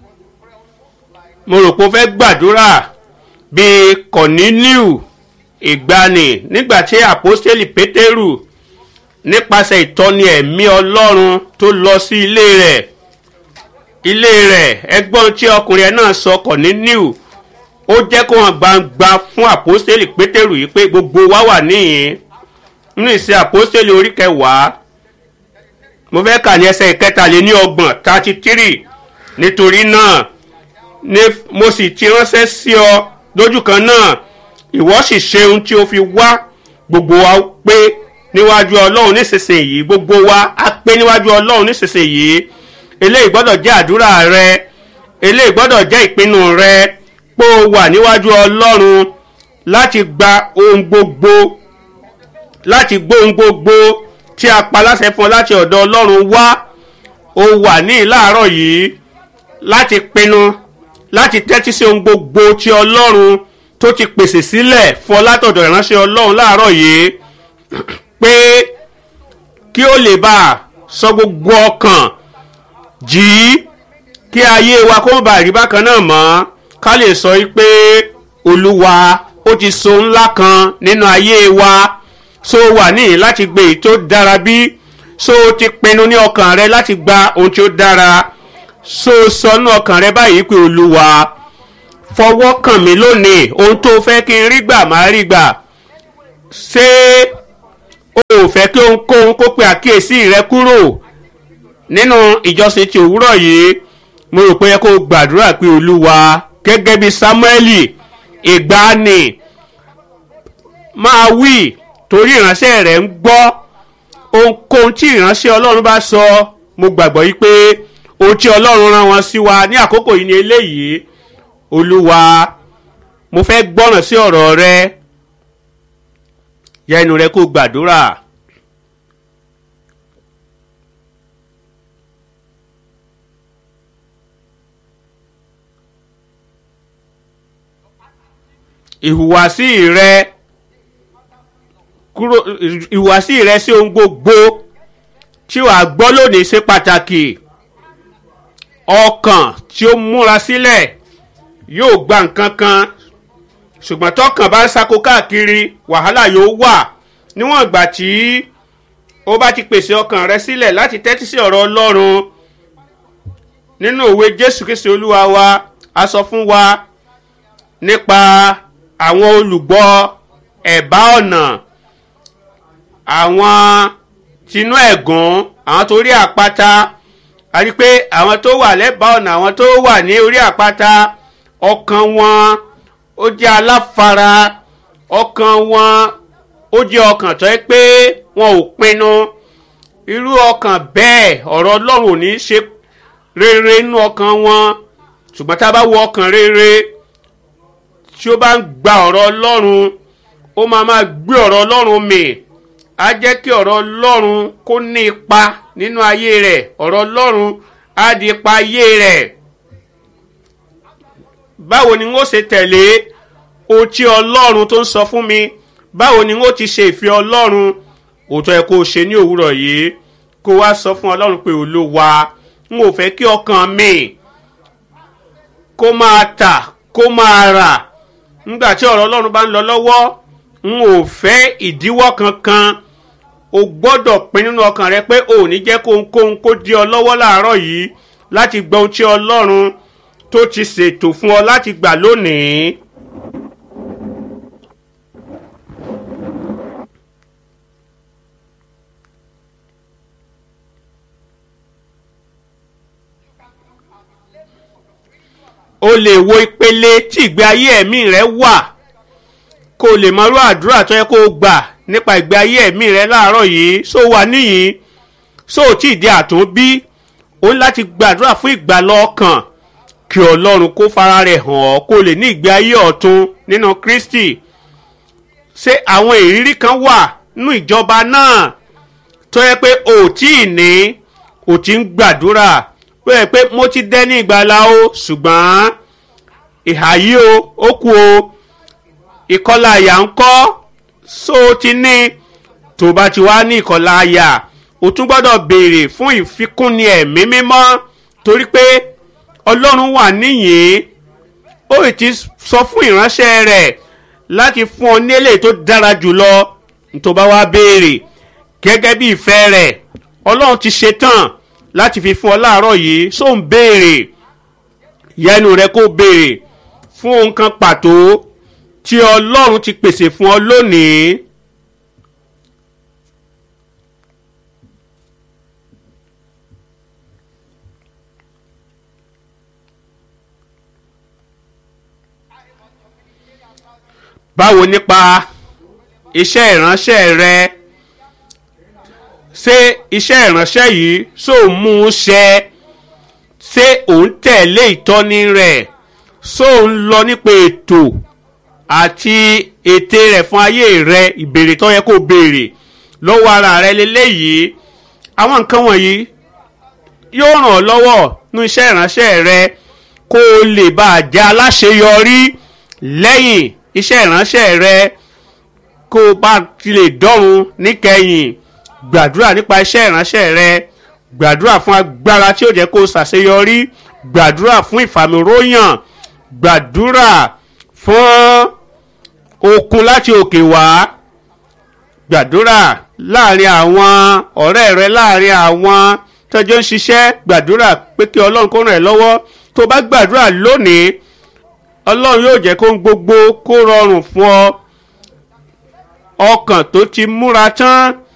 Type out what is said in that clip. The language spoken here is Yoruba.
mo rò pé ó fẹ́ gbàdúrà bíi kọ̀níníù ìgbani nígbà tí àpọ́stélì pétérù nípasẹ̀ ìtọ́ni ẹ̀mí ọlọ́run tó lọ sí ilé rẹ̀ ilé rẹ̀ ẹgbọ́n tí ọkùnrin ẹ̀ náà sọ kọ̀níníù ó jẹ́ kó hàn gbangba fún àpọ́stélì pétérù yìí pé gbogbo wa wà níyìn nínú ìsìn àpọ́stélì orí kẹwàá mo fẹ́ kà ní ẹsẹ̀ ìkẹtàléní ọgbọ̀n thirty three nítorí náà ni mo sì ti ránṣẹ́ sí ọ lójú kan náà ìwọ sì ṣe ohun tí o fi wá gbogbo wa pé níwájú ọlọ́run nísinsìnyí gbogbo wa á pé níwájú ọlọ́run nísinsìnyí eléyìí gbọ́dọ̀ jẹ́ àdúrà rẹ eléyìí gbọ́dọ̀ jẹ́ ìpinnu rẹ pé o wà níwájú ọlọ́run láti gba ohun gbogbo láti gbọ́ ohun gbogbo tí a pa láṣẹ fún ọ láti ọ̀dọ̀ ọlọ́run wá o wà ní ìláàárọ̀ yìí láti pinnu láti tẹ́tí sí ohun gbogbo tí ọlọ́run tó ti pèsè sílẹ̀ fún ọ látọ̀dọ̀ ìránṣẹ́ ọlọ́run láàárọ̀ yìí pé kí ó lè bá a sọ gbogbo ọkàn jí kí ayé wa kó má bàa rí bákan náà mọ́ ká lè sọ yìí pé olúwa ó ti so ńlá kan nínú ayé wa so wà níyì láti gbé èyí tó dára bí so ti pinnu ní ọkàn rẹ láti gba ohun tí ó dára so sọnù ọkàn rẹ báyìí pé olúwa fọwọ́ kàn mí lónìí ohun tó fẹ́ kí n rí gbà máa rí gbà ṣé o ò fẹ́ kí ohunkóhun kó pe àkíyèsí rẹ kúrò nínú ìjọsìn ti òwúrọ̀ yìí mo rò pé yẹ kó o gbàdúrà pé olúwa gẹ́gẹ́ bí sámúẹ́lì ìgbàanì máa wí torí ìránṣẹ́ rẹ̀ ń gbọ́ ohunkóhun tí ìránṣẹ́ ọlọ́run bá sọ mo gbàgbọ́ yìí pé ohun tí ọlọ́run rán wọn sí wa ní àkókò yìí ni eléyìí olúwa mo fẹ́ gbọ́ràn sí ọ̀rọ̀ rẹ yẹ ẹnu rẹ kó gbàdúrà. ìhùwàsí rẹ kúrò ìhùwàsí rẹ sí ohun gbogbo tí wàá gbọ́ lónìí ṣe pàtàkì ọkàn tí ó múra sílẹ̀ yóò gba nǹkan kan ṣùgbọ́n tọkàn bá ń sako káàkiri wàhálà yóò wà níwọ̀n ìgbà tí ó bá ti pèsè ọkàn rẹ sílẹ̀ láti tẹ́tí sí ọ̀rọ̀ ọlọ́run nínú òwe jésù kristi olúwa wa a sọ fún wa nípa àwọn olùgbọ́ ẹ̀bá ọ̀nà àwọn tinú ẹ̀gún àwọn tó rí àpáta a rí pé àwọn tó wà lẹ́bàá ọ̀nà àwọn tó wà ní orí àpáta ọkàn wọn ó jẹ́ aláfara ọkàn wọn ó jẹ́ ọkàn tó yẹ pé wọn ò pinnu irú ọkàn bẹ́ẹ̀ ọ̀rọ̀ ọlọ́run ò ní ṣe rere nínú ọkàn wọn ṣùgbọ́n tá a bá wo ọkàn rere tí ó bá ń gba ọ̀rọ̀ ọlọ́run ó máa máa gbé ọ̀rọ̀ ọlọ́run mì á jẹ́ kí ọ̀rọ̀ ọlọ́run kó ní ipa nínú ayé rẹ̀ ọ̀rọ̀ ọlọ́run á di ipa ayé rẹ̀ báwo ni n ó ṣe tẹ̀lé ohun tí ọlọ́run tó ń sọ fún mi báwo ni n ó ti ṣe ìfẹ́ ọlọ́run òótọ́ ẹ kó o ṣe ní òwúrọ̀ yìí kó wá sọ fún ọlọ́run pé olúwa n ò fẹ́ kí ọkàn mi kó máa tà kó máa rà nígbà tí ọ̀rọ̀ ọlọ́run bá ń lọ lọ́wọ́ n ò fẹ́ ìdíwọ́ kankan o gbọ́dọ̀ pin nínú ọkàn rẹ pé o ò ní jẹ́ kóhunkóhun kó di ọ lọ́wọ́ láàárọ̀ yìí láti gbọ́ ohun tí ọlọ́run tó ti ṣètò fún ọ láti gbà lónìí. o lè wo ìpele tí ìgbé ayé ẹ̀mí rẹ wà kó o lè mọrú àdúrà tó yẹ kó o gbà nípa ìgbé ayé ẹ̀mí rẹ láàárọ̀ yìí só wà níyìn só ò tí ì di àtúnbí o ní láti gbàdúrà fún ìgbàlọ́ ọkàn kí ọlọ́run kó fara rẹ̀ hàn ọ́ kó o lè ní ìgbé ayé ọ̀tun nínú kristi ṣé àwọn ìrírí kan wà nínú ìjọba náà tó yẹ pé o ò tí ì ní o ti ń gbàdúrà pé pé mo ti dẹ́ ní ìgbàlá o ṣùgbọ́n ìhà yìí o ó kú o ìkọlà àyà ń kọ́ so ti ní tó bá ti wá ní ìkọlà àyà o tún gbọ́dọ̀ béèrè fún ìfikúnni ẹ̀mí mímọ́ torí pé ọlọ́run wà níyìn ó ì ti sọ fún ìránṣẹ́ rẹ̀ láti fún ọ ní eléyìí tó dára jùlọ tó bá wá béèrè gẹ́gẹ́ bí ìfẹ́ rẹ̀ ọlọ́run ti ṣetán láti fi fún ọ láàárọ̀ yìí só ń béèrè yẹnu rẹ kó béèrè fún nǹkan pàtó tí ọlọ́run ti pèsè fún ọ lónìí. báwo nípa iṣẹ́ ìránṣẹ́ rẹ ṣé iṣẹ́ ìránṣẹ́ yìí ṣó mú un ṣẹ ṣé òun tẹ̀lé ìtọ́ni rẹ̀ ṣó ń lọ nípa ètò àti ète rẹ̀ fún ayé rẹ ìbéèrè tó yẹ kó béèrè lọ́wọ́ ara rẹ lélẹ́yìí àwọn nǹkan wọ̀nyí yóò ràn ọ́ lọ́wọ́ ní iṣẹ́ ìránṣẹ́ rẹ kó o lè bá a jẹ́ aláṣeyọrí lẹ́yìn iṣẹ́ ìránṣẹ́ rẹ kó o bá ti lè dọ́run níkẹyìn gbàdúrà nípa iṣẹ́ ìránṣẹ́ rẹ gbàdúrà fún agbára tí ó jẹ́ kó o ṣàṣeyọrí gbàdúrà fún ìfàmìróyàn gbàdúrà fún okun láti òkè wá gbàdúrà láàrin àwọn ọ̀rẹ́ rẹ láàrin àwọn tọ́jọ́ ń ṣiṣẹ́ gbàdúrà pé kí ọlọ́run kó ràn ẹ́ lọ́wọ́ tó bá gbàdúrà lónìí ọlọ́run yóò jẹ́ kó ń gbogbo kó rọrùn fún ọ ọkàn tó ti múra tán